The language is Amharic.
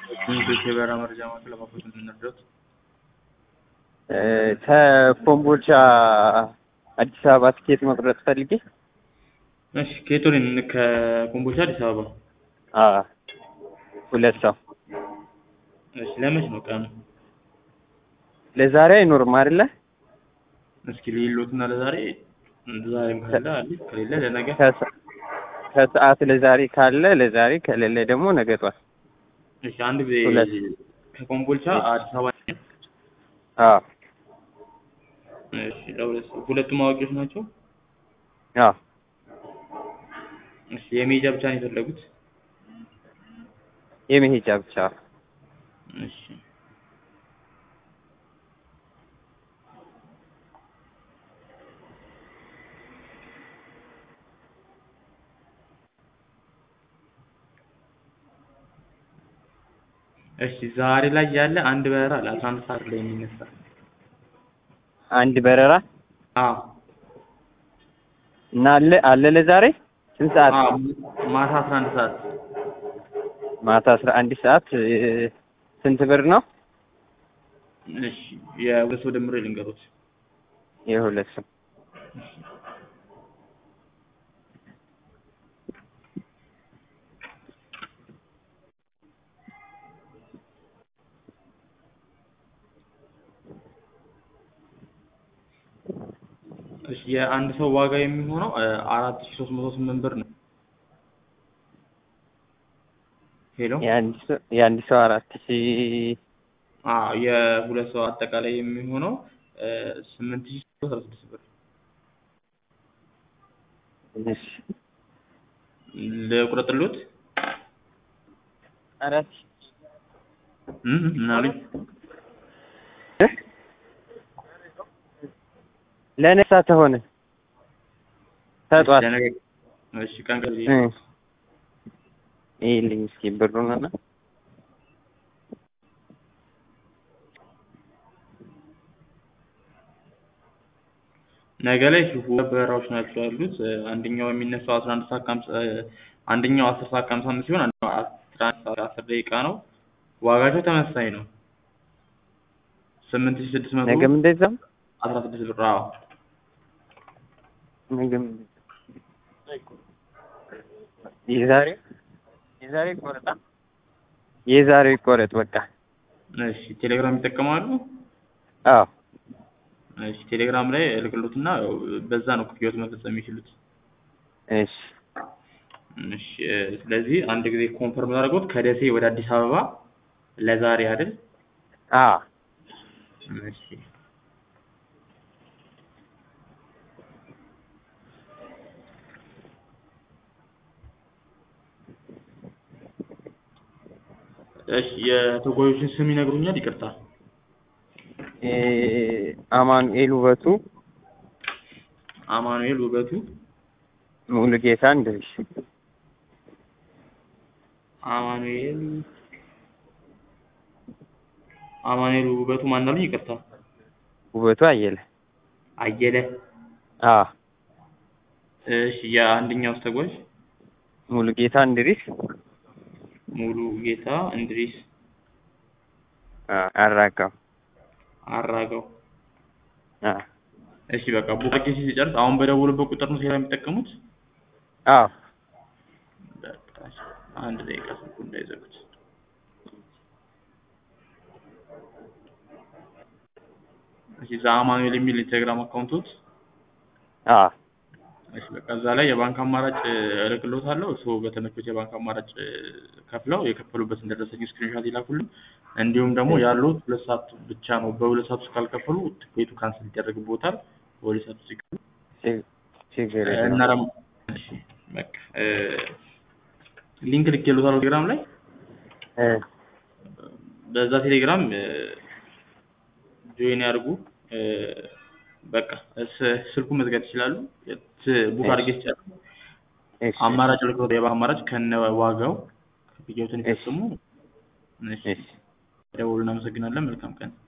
ትንሾች የበረራ መረጃ ማዕከል ለማክፈት የምንረዳት ከኮምቦልቻ አዲስ አበባ ትኬት መቁረጥ ፈልጌ እሺ ከየቶልን ከኮምቦልቻ አዲስ አበባ አዎ ሁለት ሰው እሺ ለመች ነው ቀኑ ለዛሬ አይኖርም አይደለ እስኪ ሌሎትና ለዛሬ ዛሬም ካለ አለ ከሌለ ለነገ ከሰ- ከሰዓት ለዛሬ ካለ ለዛሬ ከሌለ ደግሞ ነገ ጧት እሺ አንድ ጊዜ ሁለት። ከኮምቦልቻ አዲስ አበባ አዎ እሺ ለሁለት ሰው ሁለቱም አዋቂዎች ናቸው አዎ እሺ የሜጃ ብቻ ነው የፈለጉት የመሄጃ ብቻ እሺ እሺ ዛሬ ላይ ያለ አንድ በረራ አለ አስራ አንድ ሰዓት ላይ የሚነሳ አንድ በረራ አዎ እና አለ አለ ለዛሬ ስንት ሰዓት አዎ ማታ አስራ አንድ ሰዓት ማታ አስራ አንድ ሰዓት እ፣ ስንት ብር ነው እሺ የሁለት ሰው ደምሬ ልንገሮት የሁለት ሰው እሺ የአንድ ሰው ዋጋ የሚሆነው አራት ሺ ሶስት መቶ ስምንት ብር ነው ሄሎ የአንድ ሰው የአንድ ሰው አራት ሺ አዎ የሁለት ሰው አጠቃላይ የሚሆነው ስምንት ሺ አስራ ስድስት ብር እሺ ልቁረጥልዎት አራት ሺ እም ምን አሉኝ እ? ለነሳ ተሆነ ተጧት ለነገ እሺ ቀን ቀን እ። ይኸውልኝ እስኪ ብሩን እና ነገ ላይ ሁለት በረራዎች ናቸው ያሉት አንደኛው የሚነሳው አስራ አንድ ሰዓት ከሀምሳ አንደኛው አስር ሰዓት ከሀምሳ አምስት ሲሆን አንደኛው አስራ አንድ ሰዓት አስር ደቂቃ ነው ዋጋቸው ተመሳሳይ ነው ስምንት ሺ ስድስት መቶ ነገም እንደዛው አስራ ስድስት ብር አዎ ነገም የዛሬ የዛሬ ይቆረጣ የዛሬው ይቆረጥ በቃ እሺ ቴሌግራም ይጠቀማሉ አዎ እሺ ቴሌግራም ላይ እልክሎትና ያው በዛ ነው ክፍያዎት መፈጸም የሚችሉት እሺ እሺ ስለዚህ አንድ ጊዜ ኮንፈርም ላድርጎት ከደሴ ወደ አዲስ አበባ ለዛሬ አይደል አዎ እሺ እሺ የተጓዦችን ስም ይነግሩኛል ይቅርታ እ፣ አማኑኤል ውበቱ አማኑኤል ውበቱ ሙሉጌታ እንድሪስ አማኑኤል አማኑኤል ውበቱ ማን አሉኝ ይቅርታ ውበቱ አየለ አየለ አዎ እሺ የአንደኛው ተጓዥ ሙሉጌታ እንድሪስ ሙሉ ጌታ እንድሪስ አዎ አራጋው አራጋው አዎ እሺ በቃ ቡቃቄ ሲጨርስ አሁን በደወሉበት ቁጥር ነው ሴራ የሚጠቀሙት አዎ በቃ እሺ፣ አንድ ደቂቃ ስልኩ እንዳይዘጉት እሺ እዛ አማኑኤል የሚል ኢንስታግራም አካውንቶት አዎ እሺ በቃ እዛ ላይ የባንክ አማራጭ እልክልዎታለሁ እርስዎ በተመቾት የባንክ አማራጭ እ፣ ከፍለው የከፈሉበትን ደረሰኝ ስክሪንሾት ይላኩልን እንዲሁም ደግሞ ያሉት ሁለት ሰዓት ብቻ ነው በሁለት ሰዓት ውስጥ ካልከፈሉ ትኬቱ ካንስል ይደረግብዎታል በሁለት ሰዓት ውስጥ ይከፍሉ ችግ- ችግር እና የለውም ደግሞ እሺ በቃ እ፣ ሊንክ ልኬልዎታለሁ ቴሌግራም ላይ እ፣ በዛ ቴሌግራም ጆይን ያድርጉ እ፣ በቃ ስ- ስልኩን መዝጋት ይችላሉ ት- ቡክ አድርጌ ይችላሉ እሺ አማራጭ ልክሎት የባንክ አማራጭ ከነ ዋጋው ክፍያዎትን ይፈጽሙ እሺ እሺ ደውሉ እናመሰግናለን መልካም ቀን